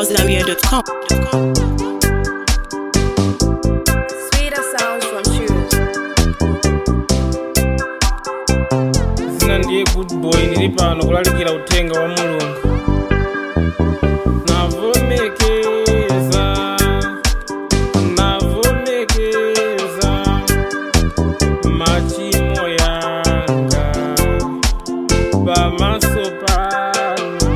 deadhousegambia.com. Sweeter sounds from shoes. zina ndiye good boy ndili pano kulalikira uthenga wa mulungu navomekeza navomekeza machimo yanga pamaso pano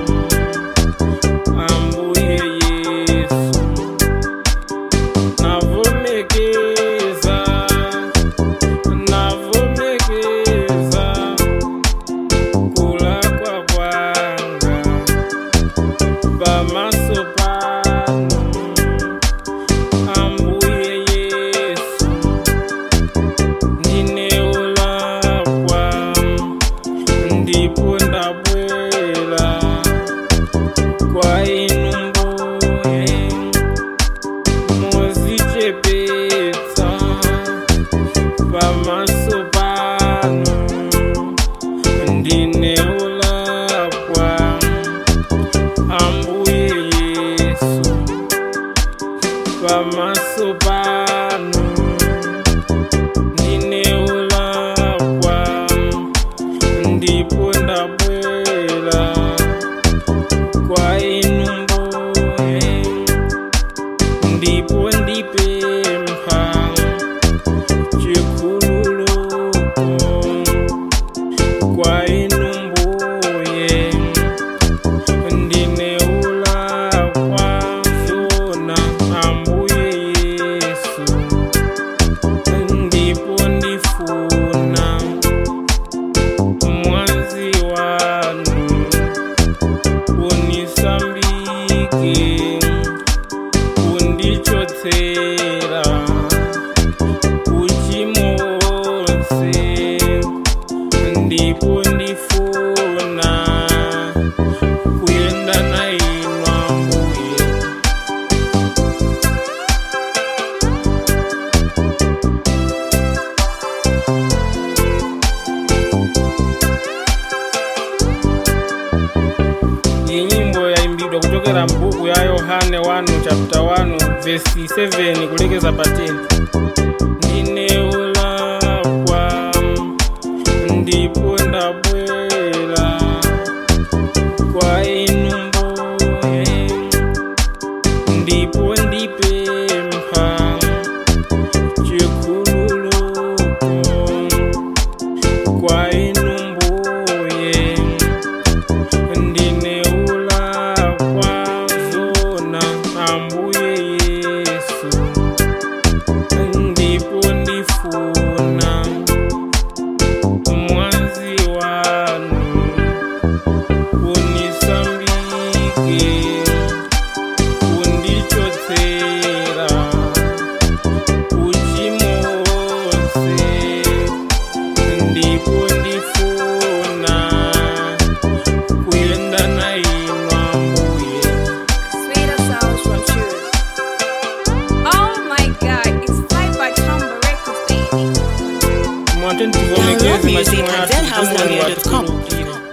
ambuye yesu navomekeza navomekeza kulakwa kwanga pamaso pano ambuye yesu ndineolakwa ndipo ndabwera kwa inu mbuye muzichepetsa pamaso pano ndineolakwa ambuye yesu pamaso pano ndineolakwa ndipo ndabwera kwa inu mbuye ndipo ndipempha chikhululuko kwa inu mbuye ndineulakwa zona ambuye yesu ndipo ndifuna mwazi wanu unisambike undichotsera uchimose ndipo ndifuna kuenda nainwa mbuye iyi nyimbo yaimbidwa kuchokera mbuku ya yohane 1 chapter 1 vesi 7 kulekeza pa 10 ndineulakwa ndipo ndabwera kwa inu mbuye ndipo ndipempha chikhululuko kwa inu mbuye ndineulakwa zona ambuye yesu ndipo ndifuna mwazi wanu unisambike undichotsera uchimose ndipo ndifuna kuenda nainwa mbuye Sweeter sounds from shoes. Oh my god, it's Fight by Tumble Records, baby. Download music at deadhousegambia.com.